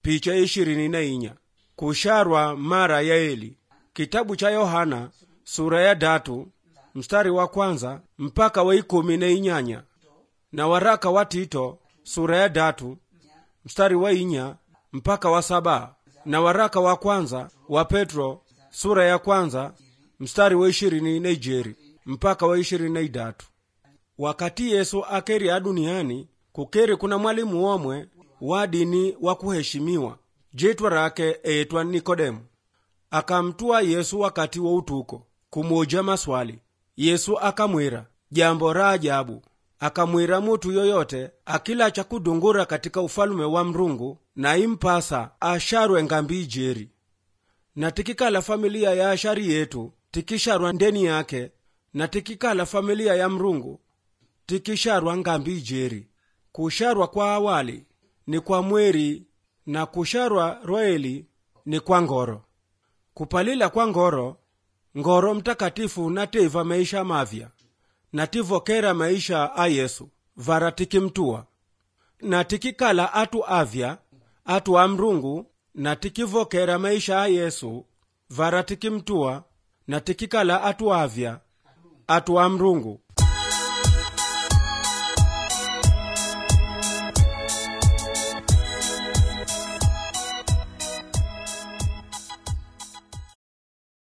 picha ya ishirini na inya kusharwa mara ya eli kitabu cha yohana sura ya datu mstari wa kwanza mpaka wa ikumi na inyanya na waraka wa tito sura ya datu mstari wa inya mpaka wa saba na waraka wa kwanza wa petro sura ya kwanza mstari wa ishirini na ijeri mpaka wa ishirini na idatu wakati yesu akeri a duniani kukeri kuna mwalimu omwe wa dini wa kuheshimiwa jitwa rake eetwa nikodemu akamtua yesu wakati wa utuko kumuuja maswali yesu akamwira jambo ra ajabu akamwira mutu yoyote akila cha kudungura katika ufalume wa mrungu na impasa asharwe ngambi ijeri na tikikala familia ya ashari yetu tikisharwa ndeni yake na tikikala familia ya mrungu tikisharwa ngambi ijeri kusharwa kwa awali ni kwa mweri na kusharwa roeli ni kwa ngoro kupalila kwa ngoro ngoro mtakatifu nateiva maisha mavya na tivokera maisha a yesu vara tikimtua na tikikala atu avya atu a mrungu na tikivokera maisha a yesu vara tikimtua na tikikala atu avya atu a mrungu